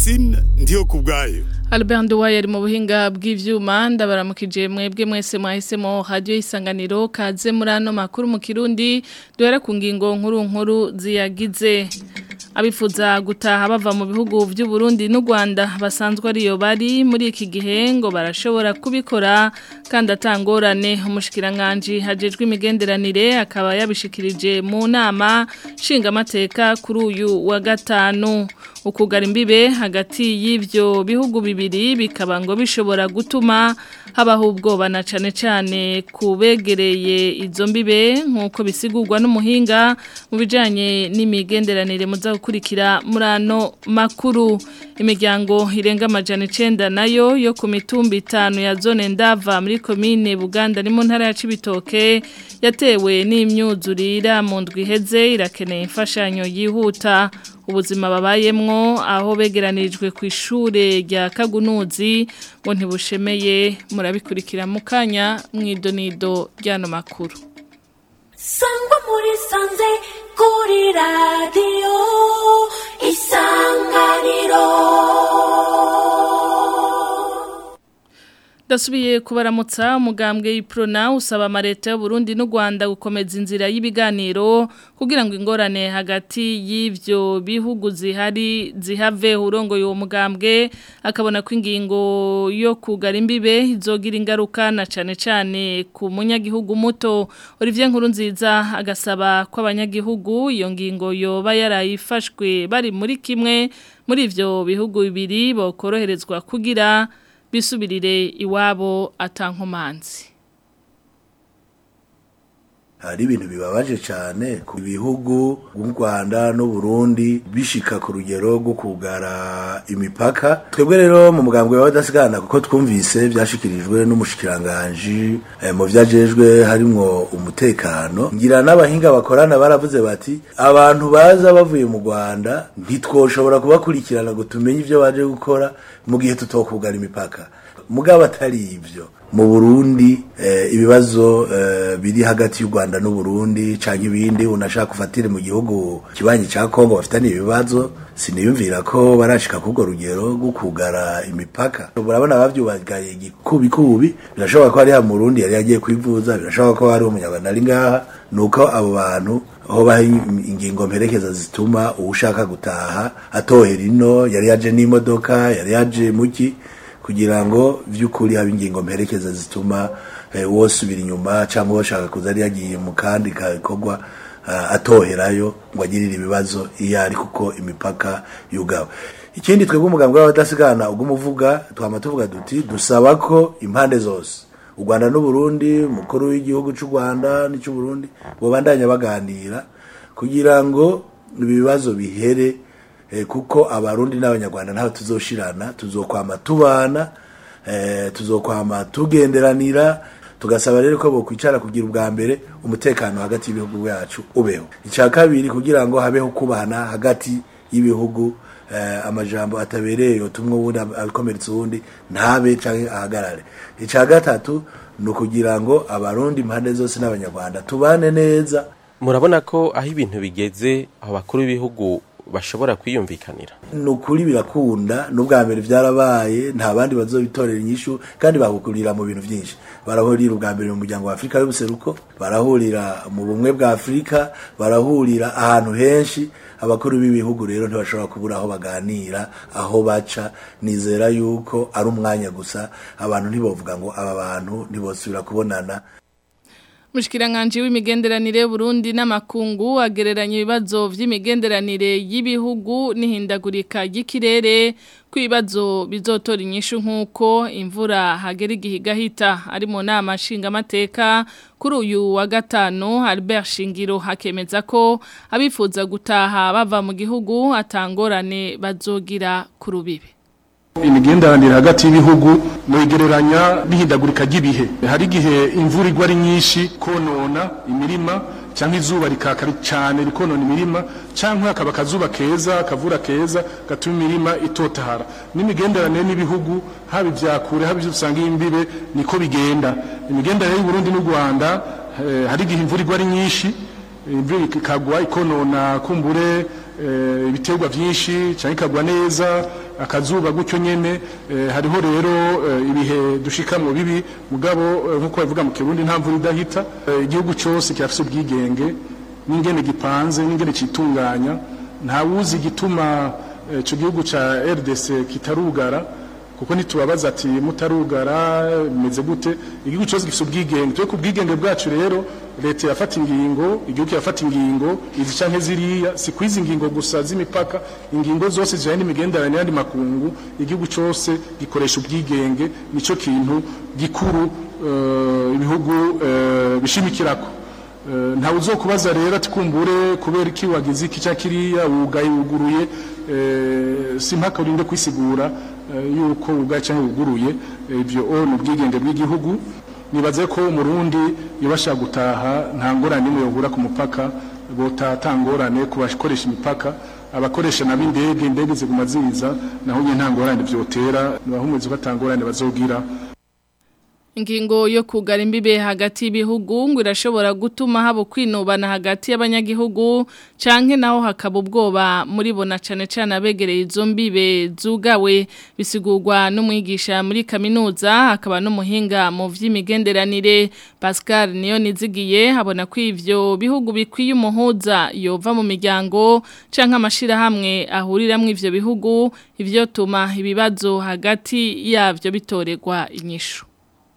Francine ndiyo kubwayo Albert Nduwaye ari mu buhinga bw'ivyuma ndabaramukije mwebwe mwese mwahisemo radio isanganiro kaze muri ano makuru mu Kirundi duhera ku ngingo nkuru nkuru ziyagize abifuza gutaha bava mu bihugu by'u Burundi n'u Rwanda basanzwe ariyo bari muri iki gihe ngo barashobora kubikora kandi atangorane umushikiranganje hajejwe imigenderanire akaba yabishikirije mu nama nshingamateka kuri uyu wa gatanu ukugara imbibe hagati y'ivyo bihugu bibiri bikaba ngo bishobora gutuma habaho ubwoba na cane cane kubegereye izo mbibe nk'uko bisigurwa n'umuhinga mu bijanye n'imigenderanire muza gukurikira muri ano makuru imiryango irenga amajana icenda nayo yo ku mitumba itanu ya zone ndava muri komine buganda ni mu ntara ya cibitoke yatewe n'imyuzurira mu ndwi iheze irakeneye imfashanyo yihuta ubuzima babayemwo aho begeranirijwe ku ishure rya kagunuzi ngo ntibushemeye murabikurikira mu kanya mw'idonido ry'ano makuru sangwa muri sanze kuri radiyo isanganiro Dasubiye kubaramutsa umugambwe y'iprona usaba amareta y'u Burundi n'u Rwanda gukomeza inzira y'ibiganiro kugira ngo ingorane hagati y'ivyo bihugu zihari zihave urongo yo mugambwe akabona ko ingingo yo kugara imbibe izogira ingaruka na cane cane ku munyagihugu muto Olivier Nkurunziza agasaba ko abanyagihugu iyo ngingo yoba yarayifashwe bari muri kimwe muri ivyo bihugu bibiri bokoroherezwa kugira bisubirire iwabo atankomanzi hari ibintu bibabaje cyane ku bihugu bw'u Rwanda n'u Burundi bishika ku rugero rwo kugara imipaka twebwe rero mu mugambwe w'abadasigana kuko twumvise byashikirijwe n'umushikiranganje eh, mu vyajejwe harimwo umutekano ngira n'abahinga bakorana baravuze bati abantu baza bavuye mu Rwanda ntitwoshobora kubakurikirana ngo tumenye ivyo baje gukora mu gihe tutokugara imipaka mugabo atari ivyo mu Burundi eh, ibibazo eh, biri hagati y'u Rwanda n'u Burundi canke ibindi unashaka kufatira mu gihugu kibanyi ca Kongo bafitanye ibibazo siniyumvira ko barashika kugo rugero rwo kugara imipaka urabona bavyubagaye gikubi kubi birashoboka ko ari ha mu Burundi yari yagiye kwivuza birashoboka ko hari umunyarwanda ari ngaha nuko abo bantu aho baha ingingo mperekeza zituma uwushaka gutaha atohera ino yari yaje n'imodoka yari yaje muki kugira ngo vy'ukuri haba ingingo mperekeza zituma eh, wosubira inyuma cyangwa washaka kuza ari yagiye mu kandi kakorwa uh, atoherayo ngo agirire ibibazo iyo ari kuko imipaka yugawe ikindi twebwe umugambwe w'abadasigana ugumuvuga twama tuvuga duti dusaba ko impande zose u Rwanda n'u Burundi umukuru w'igihugu cy'u Rwanda n'cy'u Burundi bobandanya baganira kugira ngo ibibazo bihere kuko abarundi n'abanyarwanda ntaho tuzoshirana tuzokwama tubana tuzokwama tugenderanira tugasaba rero ko bokwicara kugira ubwa mbere umutekano hagati y'ibihugu byacu ubeho icya kabiri kugira ngo habeho kubana hagati y'ibihugu amajambo atabereye yotumwe ubundi akomeretsa ubundi ntabe cyangwa ahagarare icya gatatu ni ukugira ngo abarundi impande zose n'abanyarwanda tubane neza murabona ko aho ibintu bigeze aho bakuru b'ibihugu bashobora kwiyumvikanira ni ukuri birakunda n'ubwa mbere byarabaye nta bandi bazobitorera inyishu kandi bahukurira mu bintu byinshi barahurira ubwa mbere mu muryango wa afurika y'ubuseruko barahurira mu bumwe bwa afurika barahurira ahantu henshi abakuru b'ibihugu rero ntibashobora kubura aho baganira aho baca nizera yuko ari umwanya gusa abantu ntibavuga ngo aba bantu ntibosubira kubonana Mushikiranganje w'imigenderanire Burundi n'amakungu agereranya ibibazo vy'imigenderanire y'ibihugu n'ihindagurika ry'ikirere kwibazo bizotora inyishu nkuko imvura hagera igihe gahita ari mu nama nshingamateka kuri uyu wa gatanu Albert Shingiro hakemeza ko abifuza gutaha bava mu gihugu atangorane bazogira ku rubibe imigenderanire hagati y'ibihugu mwegereranya n'ihindagurika ry'ibihe hari igihe imvura igwa ari nyinshi konona imirima cyangwa izuba rikaka cyane rikonona imirima cyangwa hakaba akazuba keza akavura keza gatuma imirima itotahara n'imigenderanire n'ibihugu haba ibyakure haba ibyo usanga imbibe niko bigenda imigenderanire y'uburundi n'u rwanda eh, hari igihe imvura igwa ari nyinshi imvura ikagwa ikonona kumbure eh, ibiterwa byinshi cyangwa ikagwa neza akazuba gutyo nyene eh, hariho rero eh, ibihe dushikamwo bibi mugabo eh, nkuko bavuga mu kirundi nta mvura idahita Eh, igihugu cyose kirafise ubwigenge n'ingene gipanze n'ingene citunganya nta wuzi igituma eh, ico gihugu ca RDC kitarugara kuko ntitubabaza ati mutarugara bimeze gute igihugu cyose gifite ubwigenge twe ku bwigenge bwacu rero leta yafata ingingo igihugu kirafata ingingo izi canke ziriya si kwizi ingingo gusa z'imipaka ingingo zose zijanye n'imigenderanire n'andi makungu igihugu cyose gikoresha ubwigenge nico kintu gikuru eh, ibihugu eh, bishimikirako Eh, ntawe uzokubaza rero ati kumbure kubera iki wagize iki cyangwa kiriya wugaye wuguruye eh, si mpaka urinde kwisigura eh, yuko wugaye cyangwa wuguruye eh, ibyo o ni ubwigenge bw'igihugu nibaze ko umurundi yabasha gutaha nta ngorane imwe yohura ku mupaka botaha ata ngorane ku bakoresha imipaka abakoresha nabo indege indege ziguma ziza naho nyine nta ngorane byotera ntibahumurize ko ata ngorane bazogira Ingingo yo kugara imbibe hagati y'ibihugu ngo irashobora gutuma haba kwinubana hagati y'abanyagihugu canke naho hakaba ubwoba muri bona cane cane abegereye izo mbibe zugawe bisigurwa n'umwigisha muri kaminuza hakaba n'umuhinga mu vy'imigenderanire Pascal niyo nizigiye habona ko ivyo bihugu bikwiye umuhuza yova mu miryango canke amashira hamwe ahuriramwe ivyo bihugu ivyo tuma ibibazo hagati yavyo bitoregwa inyishu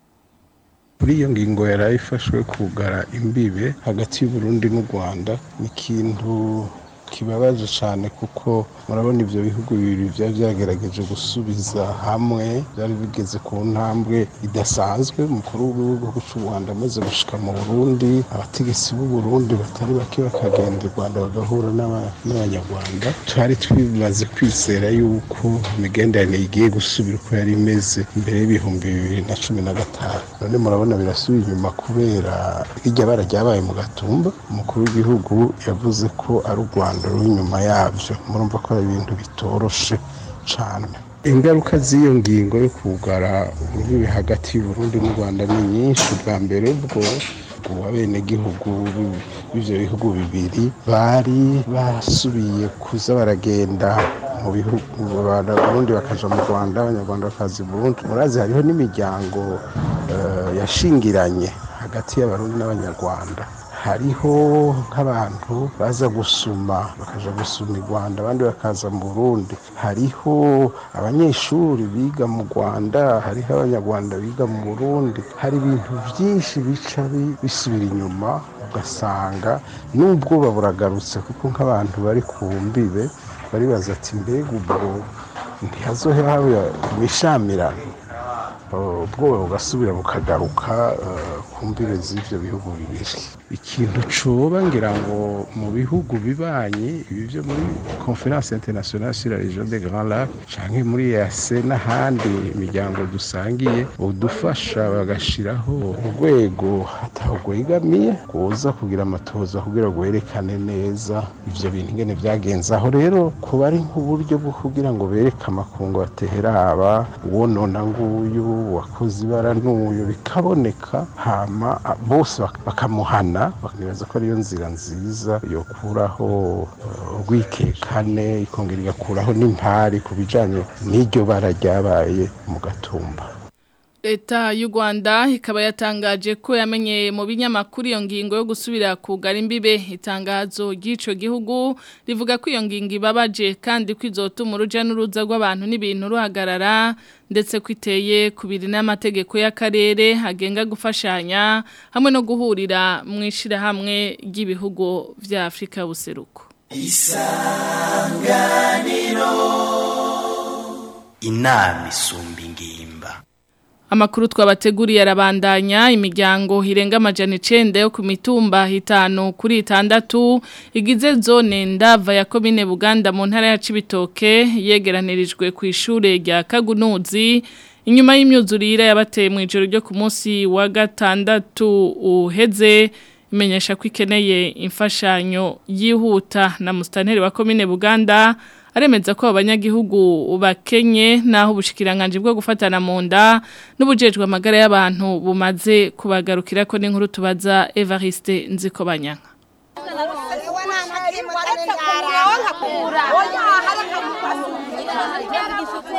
kuri iyo ngingo yari ifashwe kugara imbibe hagati y'uburundi n'u rwanda ni ikintu kibabaje cyane kuko murabona ibyo bihugu bibiri byari byagerageje gusubiza hamwe byari bigeze ku ntambwe idasanzwe umukuru w'igihugu cy'u rwanda amaze gushika mu burundi abategetsi b'u burundi batari bake bakagenda i rwanda bagahura n'aba- n'abanyarwanda twari twimaze kwizera yuko imigenderanire igiye gusubira uko yari imeze mbere y'ibihumbi bibiri na cumi na gatanu none murabona birasubira inyuma kubera irya bara ryabaye mu gatumba umukuru w'igihugu yavuze ko ari u rwanda ruri inyuma yabyo murumva ko ari ibintu bitoroshe cyane ingaruka z'iyo ngingo yo kugara urubibi hagati y'uburundi n'u rwanda ni nyinshi bwa mbere bwo ngo abenegihugu b'i- b'ivyo bihugu bibiri bari basubiye kuza baragenda mu bihugu abarundi bakaja mu rwanda abanyarwanda bakaza i burundi murazi hariho n'imiryango eh, yashingiranye hagati y'abarundi n'abanyarwanda hariho nk'abantu baza gusuma bakaja gusuma i rwanda abandi bakaza mu burundi hariho abanyeshuri biga mu rwanda hariho abanyarwanda biga mu burundi hari ibintu byinshi bica bi- bisubira inyuma ugasanga n'ubwoba buragarutse kuko nk'abantu bari ku mbibe baribaza ati mbega ubwo ntihazohe haba imishamirano Uh, ubwoba bugasubira bukagaruka uh, ku mbibe z'ivyo bihugu bibiri ikintu coba ngira ngo mu bihugu bibanye ibi vyo muri conference internationale sur la région des grands lacs canke muri EAC n'ahandi imiryango dusangiye udufasha bagashiraho urwego atahugwegamiye kuza kugira amatoza kugira ngo werekane neza ivyo bintu ingene vyagenze aho rero kuba ari nk'uburyo bwo kugira ngo bereke amakungu bateheraba uwonona nguyu wakoze ibara n'uyu bikaboneka hama a- bose bak- bakamuhana bakanibaza ko ariyo nzira nziza yokuraho uh, urwikekane ikongera igakuraho n'impari ku bijanye n'iryo bara ryabaye mu gatumba Leta y'u Rwanda ikaba yatangaje ko yamenye mu binyamakuru iyo ngingo yo gusubira kugara imbibe itangazo ry'ico gihugu rivuga ko iyo ngingo ibabaje kandi ko izotuma uruja n'uruza rw'abantu n'ibintu ruhagarara ndetse ko iteye kubiri n'amategeko y'akarere agenga gufashanya hamwe no guhurira mu ishirahamwe ry'ibihugu vya Afrika buseruko inama isumba ingimba Amakuru twabateguriye arabandanya imiryango hirenga amajana icenda yo ku mitumba hitanu kuri itandatu igize zone ndava ya komine Buganda mu ntara ya Cibitoke yegeranirijwe ku ishure rya Kagunuzi inyuma y'imyuzurire yabateye mu ijoro ryo ku munsi wa gatandatu uheze imenyesha ko ikeneye imfashanyo yihuta na mustanteri wa komine Buganda aremeza ko abanyagihugu bakenye naho ubushikiranganje bwo gufatana mu nda n'ubujejwe amagara y'abantu bumaze kubagarukira ko n'inkuru tubaza Evariste Nzikobanyanga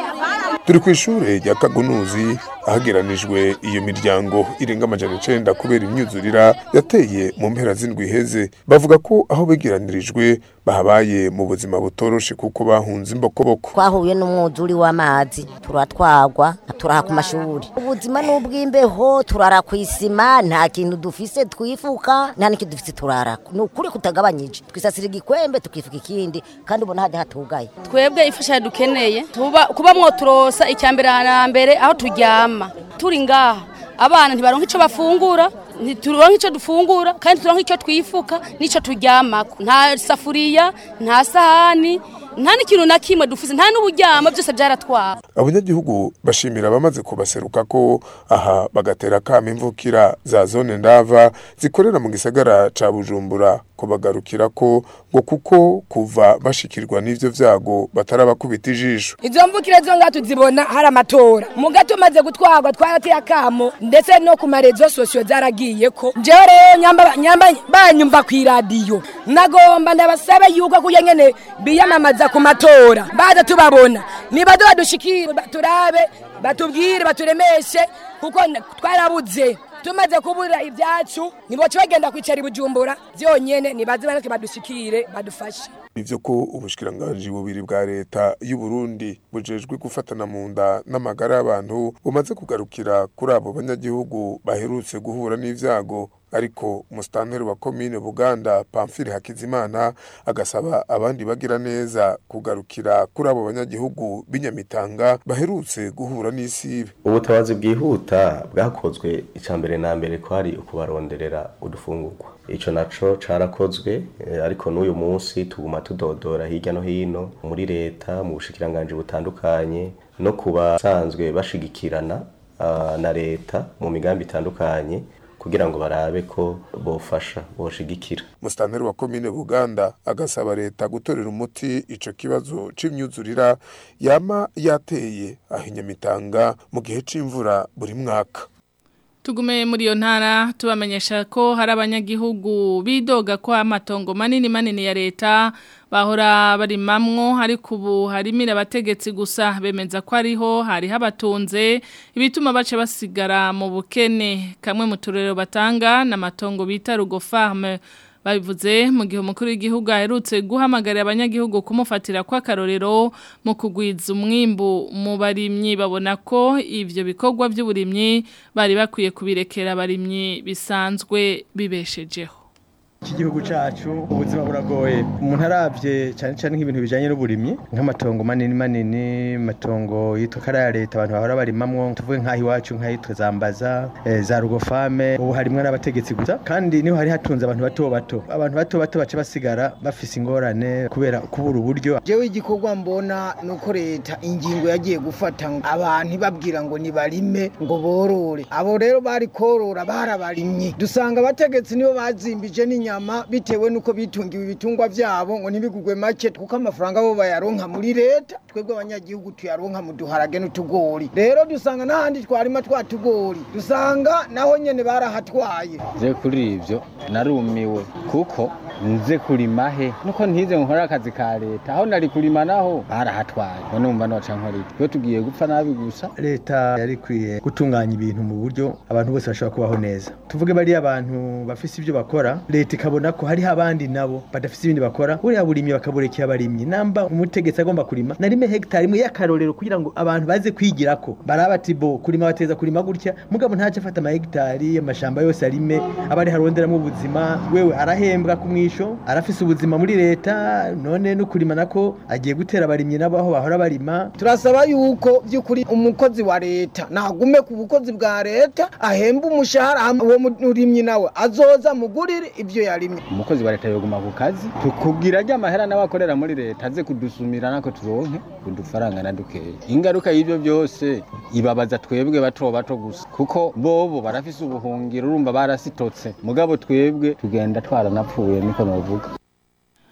turi ku ishure rya kagunuzi ahageranijwe iyo miryango irenga amajana icenda kubera imyuzurira yateye mu mpera z'indwi iheze bavuga ko aho begeranirijwe bahabaye mu buzima butoroshe kuko bahunze imbokoboko twahuye n'umwuzuri w'amazi turatwagwa turaha ku mashuri ubuzima n'ubw'imbeho turara ku isima nta kintu dufise twifuka nta n'ikintu dufise turara ni ukuri kutagabanyije twisasira igikwembe tukifuka ikindi kandi ubona hajya hatugaye twebwe ifasha dukeneye tuba kuba mwoturosa icyambere na mbere aho turyama turi ngaha abana ntibaronka icyo bafungura ntituronka icyo dufungura kandi turonka icyo twifuka n'icyo turyamako nta safuriya nta sahani nta n'ikintu na kimwe dufise nta n'uburyamo byose byaratwara abanyagihugu bashimira abamaze kubaseruka ko aha bagatera kama imvukira za zone ndava zikorera mu gisagara ca bujumbura kubagarukira ko ngo kuko kuva bashikirwa n'ivyo vyago batarabakubita ijisho izo mvukire zo ngaha tuzibona hari amatora mu gato maze gutwarwa twarateye akamo ndetse no ku marezo sosiyo zaragiye ko jewe rero nyamba nyamba banyumva ku iradiyo nagomba ndabasabe yuko kuya nyene biyamamaza ku matora baza tubabona nibaze badushikire turabe batubwire baturemeshe kuko twarabuze tumaze kubura ibyacu niboce bagenda kwicara ibujumbura byonyene nibaze bareke badushikire badufashe ivyo ko ubushikiranganji bubiri bwa leta y'u Burundi bujejwe gufatana mu nda n'amagara y'abantu bumaze kugarukira kuri abo banyagihugu baherutse guhura n'ivyago ariko musitanteri wa komine Buganda Pamphile Hakizimana agasaba abandi bagira neza kugarukira kuri abo banyagihugu b'inyamitanga baherutse guhura n'isibe ubutabazi bwihuta bwakozwe icambere na mbere ko hari ukubaronderera udufungurwa ico naco carakozwe ariko n'uyu munsi tuguma tudodora hirya no hino muri leta mu bushikiranganje butandukanye no kubasanzwe bashigikirana na leta mu migambi itandukanye kugira ngo barabe ko bofasha boshigikira musitanteri wa komine buganda agasaba leta gutorera umuti ico kibazo c'imyuzurira yama yateye aho inyamitanga mu gihe c'imvura buri mwaka Tugume muri iyo ntara tubamenyesha ko hari abanyagihugu bidoga ko amatongo manini manini ya leta bahora barimamwo ariko ubu harimira abategetsi gusa bemeza ko ariho hari habatunze ibituma bace basigara mu bukene kamwe mu turero batanga n'amatongo bita rugo farme babivuze mu gihe umukuru w'igihugu aherutse guhamagarira abanyagihugu kumufatira kw'akarorero mu kugwiza umwimbu mu barimyi babona ko ivyo bikorwa by'uburimyi bari bakwiye kubirekera abarimyi bisanzwe bibeshejeho iki gihugu cyacu ubuzima buragoye umuntu arabye cyane cyane nk'ibintu bijyanye n'uburimyi nk'amatongo manini manini amatongo yitwa kariya leta abantu bahora barimamwo tuvuge nk'aho iwacu nk'ahitwa zambaza za rugofame ubu harimwo n'abategetsi gusa kandi niho hari hatunze abantu bato bato abantu bato bato baca basigara bafise ingorane kubera kubura uburyo jewe igikorwa mbona ni uko leta ingingo yagiye gufata abantu ibabwira ngo nibarime ngo borore abo rero bari korora barabarimye dusanga abategetsi nibo bazimbije n'inyama inyama bitewe nuko bitungiwe ibitungwa byabo ngo ntibigugwe make kuko amafaranga bo bayaronka muri leta twebwe abanyagihugu tuyaronka mu duharage n'utugori rero dusanga n'ahandi twarima twa tugori dusanga naho nyene barahatwaye je kuri ivyo narumiwe kuko nze kurima he nuko ntize nkora akazi ka leta aho nari kurima naho barahatwaye none umva noca nkora iki iyo tugiye gupfa nabi gusa leta yari ikwiye gutunganya ibintu mu buryo abantu bose bashobora kubaho neza tuvuge bariya abantu bafise ibyo bakora leta ikabona ko hariho abandi nabo badafite ibindi bakora buriya burimyi bakaburekera abarimyi namba umutegetsi agomba kurima narime hegitari imwe y'akarorero kugira ngo abantu baze kwigira ko baraba ati bo kurima bateza kurima gutya mugabo ntace afata amahegitari amashamba yose arime aba ari haronderamo ubuzima wewe arahembwa ku mwisho arafise ubuzima muri leta none no kurima nako agiye gutera abarimyi nabo aho bahora barima turasaba yuko by'ukuri umukozi wa leta nagume ku bukozi bwa leta ahemba umushahara uwo murimyi nawe azoza mugurire ibyo yarimye umukozi wa leta yoguma ku kazi tukugira rya mahera nawe akorera muri leta aze kudusumira nako turonke udufaranga na dukeya ingaruka y'ibyo byose ibabaza twebwe bato bato gusa kuko bobo barafise ubuhungiro urumva barasitotse mugabo twebwe tugenda twaranapfuye niko novuga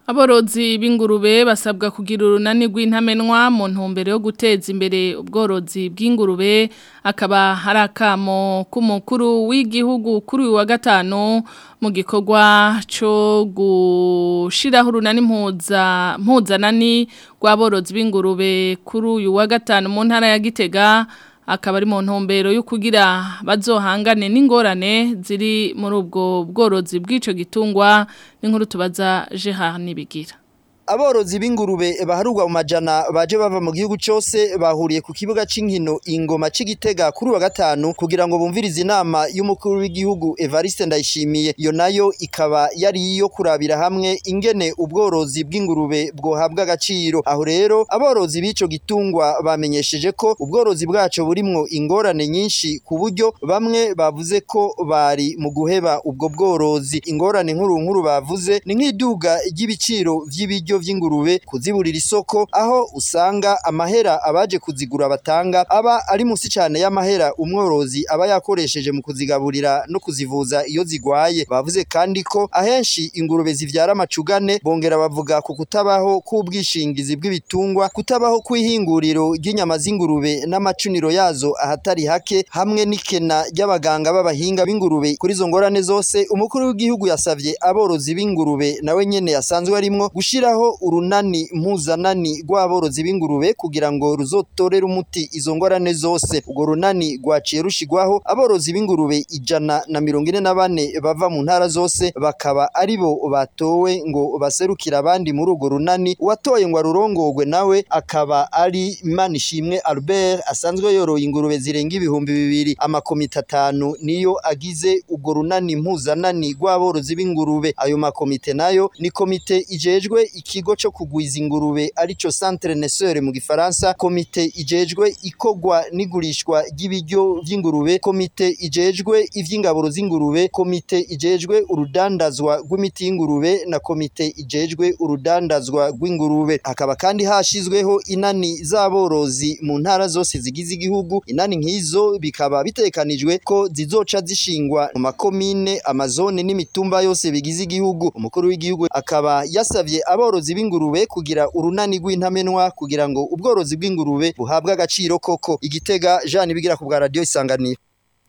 Aborozi b'ingurube basabwa kugira urunani rw'intamenwa mu ntumbero yo guteza imbere ubworozi bw'ingurube akaba hari akamo k'umukuru w'igihugu kuri uyu wa gatanu mu gikorwa cyo gushiraho urunani mpuza mpuzanani rw'aborozi b'ingurube kuri uyu wa gatanu mu ntara ya Gitega akaba ari mu ntumbero yo kugira bazohangane n'ingorane ziri muri ubwo bworozi bw'ico gitungwa n'inkuru tubaza Gerard Nibigira Aborozi b'ingurube baharugwa mu majana baje bava mu gihugu cyose bahuriye ku kibuga c'inkino ingoma c'igitega kuri wa gatanu kugira ngo bumvirize inama y'umukuru w'igihugu Evariste Ndayishimiye iyo nayo ikaba yari iyo kurabira hamwe ingene ubworozi bw'ingurube bwohabwa agaciro aho rero aborozi b'ico gitungwa bamenyesheje ko ubworozi bwaco burimwo ingorane nyinshi ku buryo bamwe bavuze ko bari mu guheba ubwo bworozi ingorane nkuru nkuru bavuze ni nk'iduga ry'ibiciro vy'ibiryo vy'ingurube kuziburira isoko aho usanga amahera abaje kuzigura batanga aba ari musi cyane y'amahera umworozi aba yakoresheje mu kuzigaburira no kuzivuza iyo zigwaye bavuze kandi ko ahenshi ingurube zivyara amacugane bongera bavuga ku kutabaho k'ubwishingizi bw'ibitungwa kutabaho kw'ihinguriro ry'inyama z'ingurube n'amacuniro yazo ahatari hake hamwe n'ikena ry'abaganga b'abahinga b'ingurube kuri izo ngorane zose umukuru w'igihugu yasavye aborozi b'ingurube nawe nyene yasanzwe arimwo gushiraho urunani mpuzanani rw'aborozi b'ingurube kugira ngo ruzotorere umuti izo ngorane zose urwo runani rwaciye rushigwaho aborozi b'ingurube ijana na mirongo ine na bane bava mu ntara zose bakaba ari bo batowe ngo baserukire abandi muri urwo runani uwatoye ngo arurongorwe nawe akaba ari Manishimwe Albert asanzwe yoroye ingurube zirenga ibihumbi bibiri amakomite atanu niyo agize urwo runani mpuzanani rw'aborozi b'ingurube ayo makomite nayo ni komite ijejwe ikigo cyo kugwiza ingurube arico Centre Naisseur mu gifaransa komite ijejwe ikogwa n'igurishwa ry'ibiryo vy'ingurube komite ijejwe ivy'ingaburo z'ingurube komite ijejwe urudandazwa rw'imiti y'ingurube na komite ijejwe urudandazwa rw'ingurube hakaba kandi hashizweho inani z'aborozi mu ntara zose zigize igihugu inani nk'izo bikaba bitekanijwe ko zizoca zishingwa mu makomine amazone n'imitumba yose bigize igihugu umukuru w'igihugu akaba yasavye aborozi b'ingurube kugira urunani rw'intamenwa kugira ngo ubworozi bw'ingurube buhabwe agaciro koko igitega Jean bigira ku bwa radio isanganiro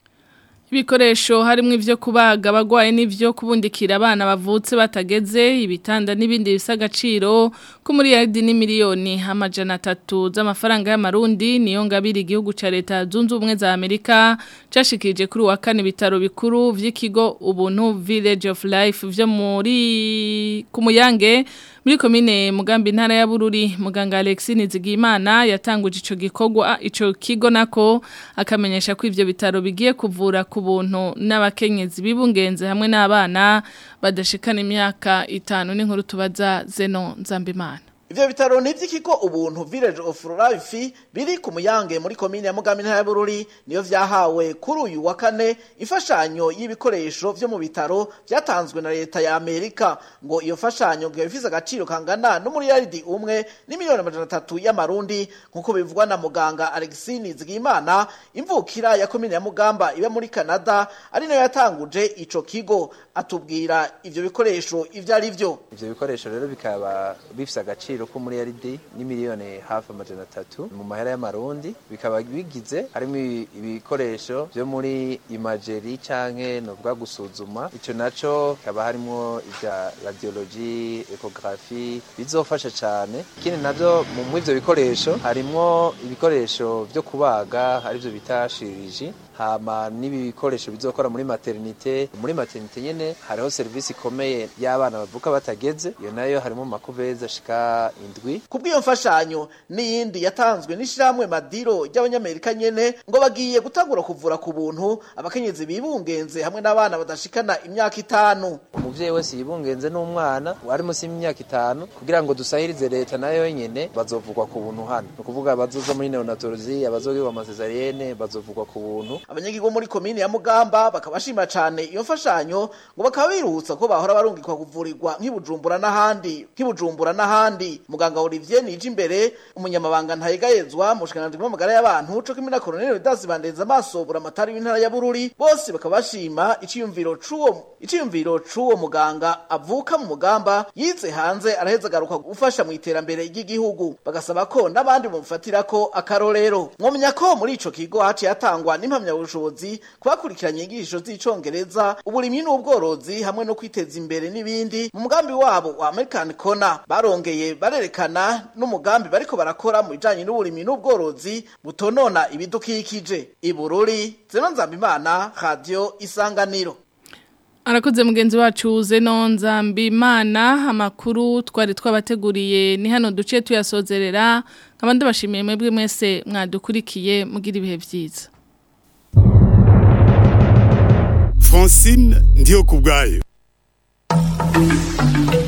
Ibikoresho harimo ivyo kubaga abagwaye n'ivyo kubundikira abana bavutse batageze ibitanda n'ibindi bisa agaciro ko muri yardi ni miliyoni amajana atatu z'amafaranga y'amarundi niyo ngabiri igihugu ca leta zunze ubumwe za Amerika cashikirije kuri wa kane bitaro bikuru vy'ikigo ubuntu Village of Life vyo muri kumuyange muri komine mugambi ntara ya Bururi muganga Alexis Nizigimana yatanguje ico gikorwa ico kigo nako akamenyesha ko ivyo bitaro bigiye kuvura ku buntu n'abakenyezi bibungenze hamwe n'abana badashikana imyaka itanu n'inkuru tubaza Zeno Nzambimana Ivyo bitaro ni vy'ikigo ubuntu Village of Life biri ku muyange muri komine ya Mugambi ntara ya Bururi niyo vyahawe kuri uyu wa kane imfashanyo y'ibikoresho vyo mu bitaro vyatanzwe na leta ya Amerika ngo iyo fashanyo ngo ifise agaciro kangana n'umuriyaridi umwe ni miliyoni amajana atatu y'amarundi nkuko bivugwa na muganga Alexis Nizigimana imvukira ya komine ya Mugamba iba muri Canada ari nayo yatanguje ico kigo atubwira ivyo bikoresho ivyo ari vyo ivyo bikoresho rero bikaba bifise agaciro ko muri yaridi ni miliyoni hafi amajana atatu mu mahera y'amarundi bikaba bigize harimo ibikoresho vyo muri imageri canke novuga gusuzuma ico naco kaba harimo ivya radiology ecography bizofasha cane ikindi navyo mu ivyo bikoresho harimwo ibikoresho vyo kubaga arivyo bita shiriji hama n'ibikoresho bizokora muri maternité muri maternité nyene hariho serivisi ikomeye y'abana bavuka batageze iyo nayo harimo makuveza ashika indwi kubw'iyo mfashanyo n'iyindi yatanzwe n'ishyirahamwe madiro ry'abanyamerika nyene ngo bagiye gutangura kuvura ku buntu abakenyezi bibungenze hamwe n'abana badashikana imyaka itanu umuvyeyi wese yibungenze n'umwana ari munsi y'imyaka itanu kugira ngo dusahirize leta nayo nyene bazovugwa ku buntu hano ni ukuvuga abazoza muri neonatologie abazogirwa amasezarienne bazovugwa ku buntu abanyagihugu muri komine ya Mugamba bakabashima cane iyo mfashanyo ngo bakaba biruhutsa ko bahora barungikwa kuvurirwa nk'ibujumbura n'ahandi nk'ibujumbura n'ahandi muganga Olivier nije imbere umunyamabanga ntayegayezwa mu bushikiranganji bw'amagara y'abantu co kimwe na Colonel Vedas Bandenza amaso buramatari w'intara ya Bururi bose bakaba bashima iciyumviro c'uwo iciyumviro c'uwo muganga avuka mu mugamba yize hanze araheza agaruka gufasha mu iterambere ry'igihugu bagasaba ko n'abandi bumufatira ko akarorero mwomenya ko muri ico kigo haciye hatangwa n'impamyabushobozi kubakurikiranye inyigisho z'icongereza uburimyi n'ubworozi hamwe no kwiteza imbere n'ibindi mu mugambi wabo wa American Corner barongeye barerekana n'umugambi bariko barakora mu bijanye n'uburimyi n'ubworozi butonona ibidukikije ibururi zeno nzambimana radio isanganiro Arakoze mugenzi wacu Zeno Nzambimana amakuru twari twabateguriye ni hano duce tuyasozerera nkabandi bashimiye mwebwe mwese mwadukurikiye mugira ibihe byiza Francine ndiyo kubgayo